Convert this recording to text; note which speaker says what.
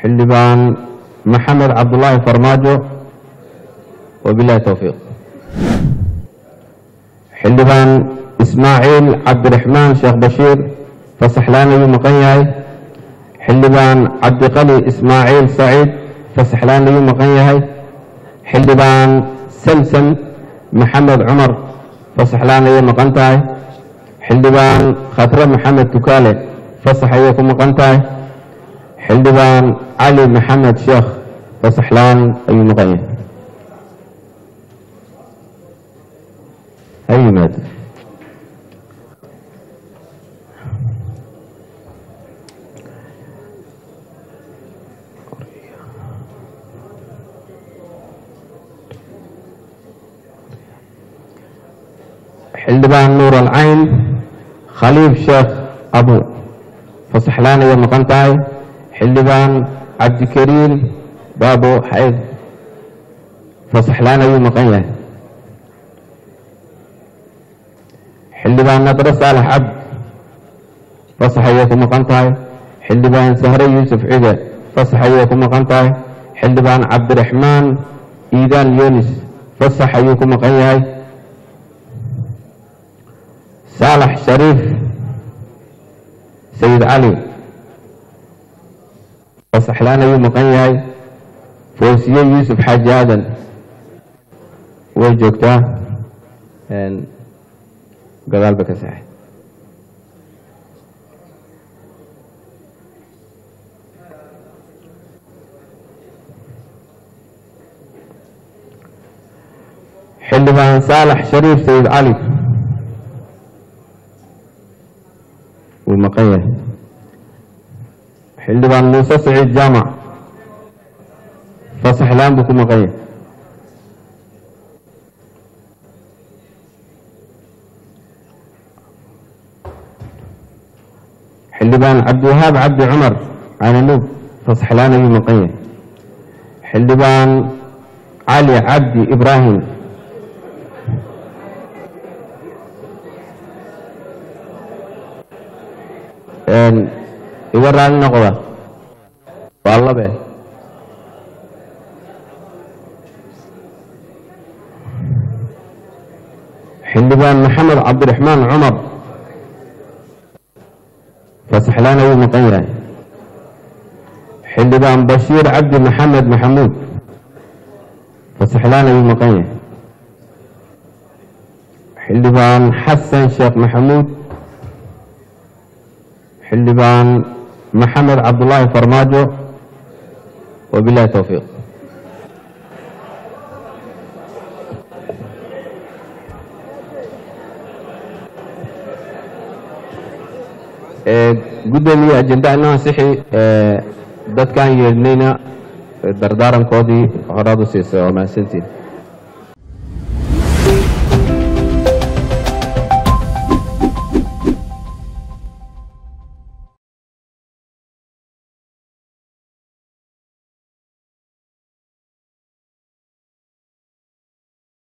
Speaker 1: xildhibaan maxamed cabdulaahi farmaajo wabilahi towfiiq xildhibaan ismaaciil cabdiraxmaan sheekh bashiir fasaxlaan ayuu maqan yahay xildhibaan cabdiqali ismaaciil saciid fasaxlaan ayuu maqan yahay xildhibaan samsam maxamed cumar fasaxlaan ayay maqan tahay xildhibaan khatre maxamed tukaale fasax ayay ku maqan tahay xildhibaan cali maxamed sheekh fasaxlaan ayuu maqan yahay ha yimaado xildhibaan nuur alcayn khaliif sheekh abu fasaxlaan ayay maqan tahay xildhibaan cabdikariim baabo xayd fasaxlaan ayuu maqan yahay xildhibaan nadre saalax cabd fasax ayay ku maqan tahay xildhibaan sahre yuusuf cide fasax ayay ku maqan tahay xildhibaan cabdiraxmaan iidaan yunis fasax ayuu ku maqan yahay saalax shariif sayid cali fasaxlaan ayuu maqan yahay foosiye yuusuf xaaji aadan way joogtaa gadaal ba ka saxay xildhibaan saalax shariif sayid cali wuu maqan yahay xildhibaan muuse saciid jaamac fasaxlaan buu ku maqan yahay xildhibaan cabdiwahaab cabdi cumar cananuub fasaxlaan ayuu maqan yahay xildhibaan cali cabdi ibraahim iga raali noqda waa labe xildhibaan maxamed cabdiraxmaan cumar fasaxlaan ayuu maqan yahay xildhibaan bashiir cabdi maxamed maxamuud fasaxlaan ayuu maqan yahay xildhibaan xasan sheekh maxamuud xildhibaan maxamed cabdulaahi farmaajo wabilahi towfiiq guddoomiye ajenda inoo ansixi dadkaan yeedhnayna dardaarankoodii horaad u siisay waa mahadsantiin